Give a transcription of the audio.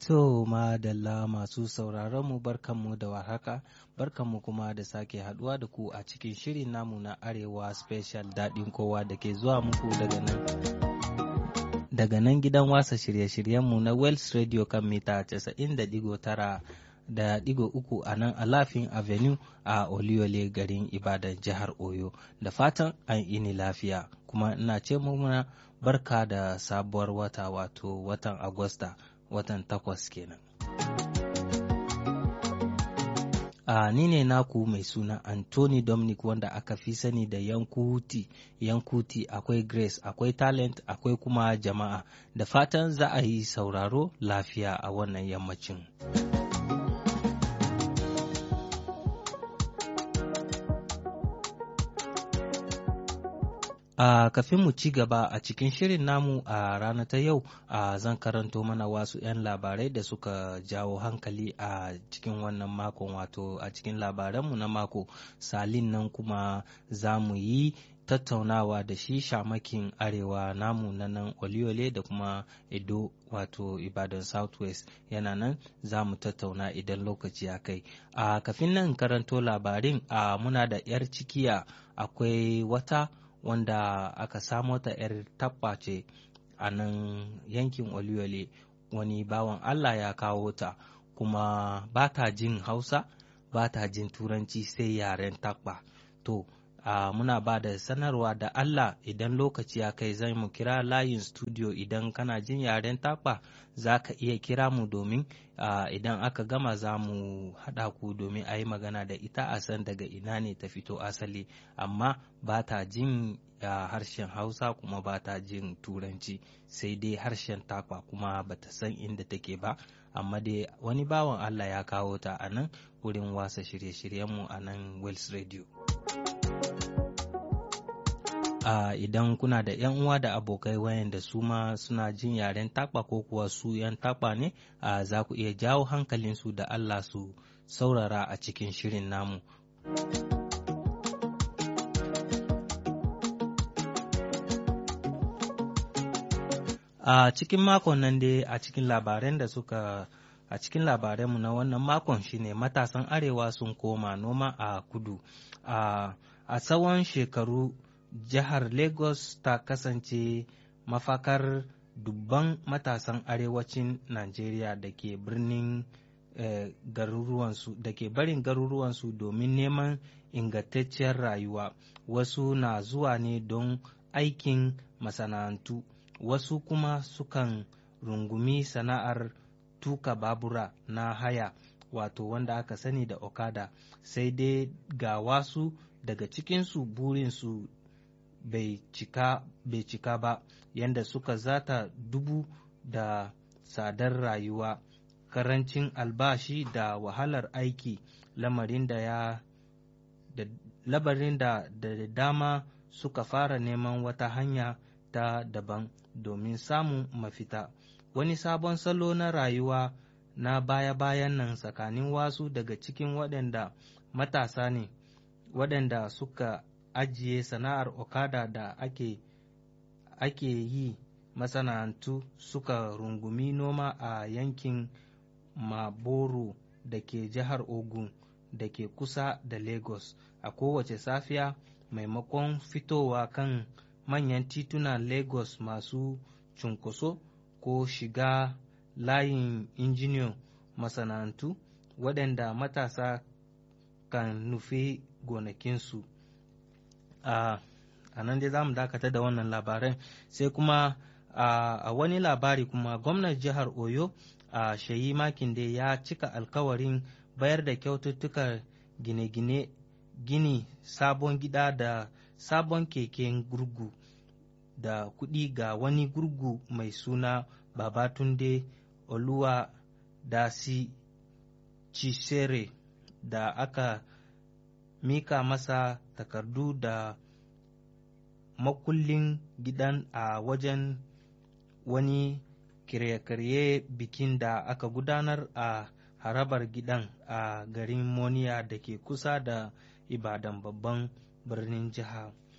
To madalla masu sauraron mu barkanmu da warhaka, barkanmu kuma da sake haduwa da ku a cikin shirin namu na Arewa Special daɗin kowa da ke zuwa muku daga nan. Daga nan gidan wasa shirye-shiryenmu na Wells Radio kan mita 90.9 da digo uku a nan Alafin Avenue a Oluyole garin Ibadan jihar Oyo. Da fatan an ini lafiya kuma ina ce muna barka da sabuwar wata wato watan Agusta. watan takwas kenan. A ni ne naku mai suna Anthony Dominic wanda aka fi sani da Yankuti, Yankuti akwai Grace, akwai Talent, akwai kuma jama'a. Da fatan za a yi sauraro lafiya a wannan yammacin. A uh, kafin mu ci gaba a cikin shirin namu a uh, rana ta yau uh, zan karanto mana wasu 'yan labarai da suka jawo hankali a cikin wannan makon wato a cikin labaranmu na mako salin nan kuma za mu yi tattaunawa da shi shamakin arewa namu na nan oliole da kuma edo wato ibadan southwest yana nan za mu tattauna idan lokaci ya kai a kafin nan karanto labarin a muna da 'yar cikiya akwai wata wanda aka samo ta 'yar tabba ce a nan yankin oluyole wani bawan allah ya kawo ta kuma ba ta jin hausa ba ta jin turanci sai yaren tabba to Uh, muna ba da sanarwa da Allah idan lokaci ya kai zai mu kira layin studio idan kana jin yaren takwa za ka iya kira mu domin uh, idan aka gama za mu haɗa ku domin a yi magana da ita a san daga ina ne ta fito asali amma ba ta jin uh, harshen hausa kuma ba ta jin turanci sai dai harshen takwa kuma ba ta san inda take ba amma dai wani bawan Allah ya kawo ta a nan wurin wasa shirye-shiryenmu a nan Wells Radio. Uh, idan kuna da 'yan uwa da abokai wayanda su ma suna jin yaren takwa ko kuwa su 'yan takwa ne uh, za ku iya jawo hankalinsu da Allah su saurara a cikin shirin namu. A uh, cikin makon nan dai a cikin labaran da suka a cikin labaranmu na wannan makon shine matasan arewa sun koma noma a kudu a tsawon shekaru jihar Lagos ta kasance mafakar dubban matasan arewacin Najeriya da ke birnin eh, garuruwansu da ke barin garuruwansu domin neman ingantacciyar rayuwa wasu na zuwa ne don aikin masana'antu wasu kuma sukan rungumi sana'ar tuka babura na haya wato wanda aka sani da okada sai dai ga wasu daga cikinsu burinsu bai cika, bai cika ba yadda suka zata dubu da tsadar rayuwa karancin albashi da wahalar aiki lamarin da ya da labarin da da dama suka fara neman wata hanya ta daban domin samun mafita wani sabon salo na rayuwa na baya-bayan nan tsakanin wasu daga cikin waɗanda matasa ne waɗanda suka ajiye sana'ar okada da ake, ake yi masana'antu suka rungumi noma a yankin maboro da ke jihar ogun da ke kusa da lagos a kowace safiya maimakon fitowa kan manyan titunan lagos masu cunkoso ko shiga layin injiniyan masana'antu waɗanda matasa kan nufi gonakinsu a nan dai za mu dakata da wannan labaran sai kuma a wani labari kuma gwamnan jihar oyo a shayi makin da ya cika alkawarin bayar da kyaututtukar gine-gine gini sabon gida da sabon keken gurgu da kuɗi ga wani gurgu mai suna babatunde oluwa dasi cisere da aka mika masa takardu da makullin gidan a wajen wani kirye-kirye bikin da aka gudanar a harabar gidan a garin moniya da ke kusa da ibadan babban birnin jiha